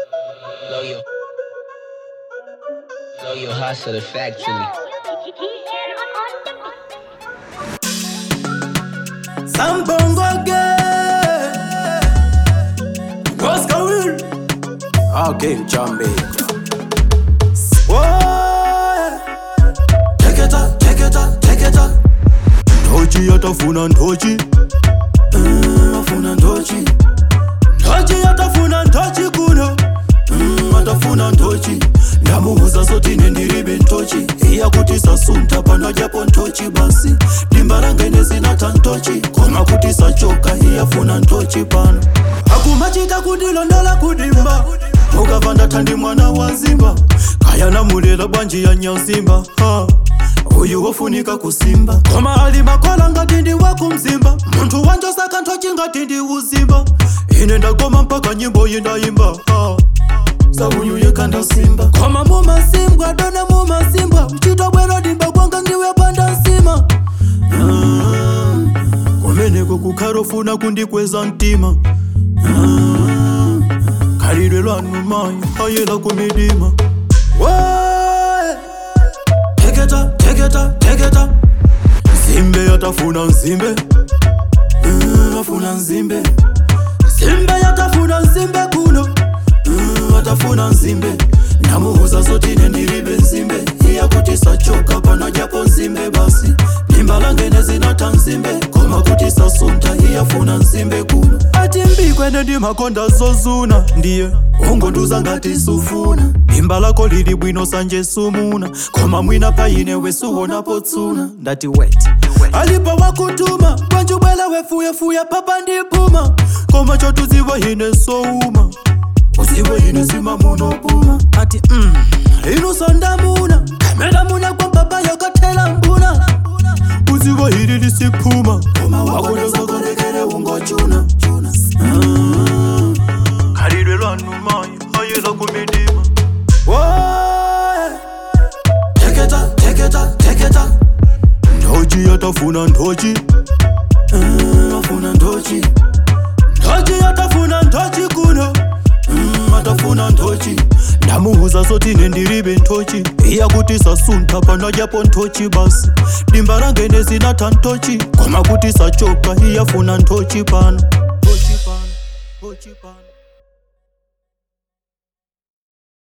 Blow your, blow your hustler factually. Sambongo again. What's going Okay, Jamaica. Whoa. Take it up, take it up, take it up. Ndochi yatafuna ndochi. Mm, afuna ndochi. Ndochi yatafuna ndochi kuno. Mm, atafuna ndochi. ndamuuza sotine ndiribe ntochi iya kuti sasunta pano japo ntochi basi dimba rangene zinata ntochi koma kuti sachoka iyafuna ntochi pano akumachita kundilondola kudimba mukava ndatandi mwana wa nzimba kaya namulela bwanji ya nyazimba ha. uyu wofunika kusimba koma ali makola ngati ndi wakumzimba munthu wanjosaka ntochi ngati ndi uzimba ine ndagoma mpaka nyimbo yindayimba ha. saunyuye kandasimba koma mumasimbwa dona mumasimbwa uchitwa bwero dimba kwanga ndiwe panda nsima Ah, kumeneko kukharofuna kundikweza mtima Ah, khalidwe lwanu mayi ayela kumidima Woe! teketa teketa teketa nzimbe yatafuna nzimbe Mm, afuna nzimbe nzimbe yatafuna nzimbe kuno Mm, atafuna nzimbe ndamuuza zotine ndiribe nzimbe iya kuti sachoka pano japo nzimbe basi dimba langene zinata nzimbe koma kuti sasunta iyafuna nzimbe kuno ati mbikwene ndimakonda zozuna ndiye ungonduza ngati sufuna dimba lako lili bwino sanje sumuna koma mwina paine wesuwonapo tsuna ndati wet alipo wakutuma kwanjubwela wefuyafuya papa ndipuma koma chotuziwa ine souma uziwe ine sima munopuma ati mm. inusondamuna kamelamuna kwa baba yokathela mbuna uziwe hili lisiphuma koma wakonezakolekele ungochuna Ah. khalidwe lwanu mayi ayela kumidima Woe! teketa teketa teketa ndochi yatafuna ndochi Mm, afuna ndochi ndochi yatafuna ndochi kuno Mm, atafuna ntochi ndamuuza zotine ndiribe ntochi iya kuti sasunta pano japo ntochi basi dimba rangene zinata ntochi koma kuti sachoka iyafuna ntochi pano Ntochi pano, ntochi pano.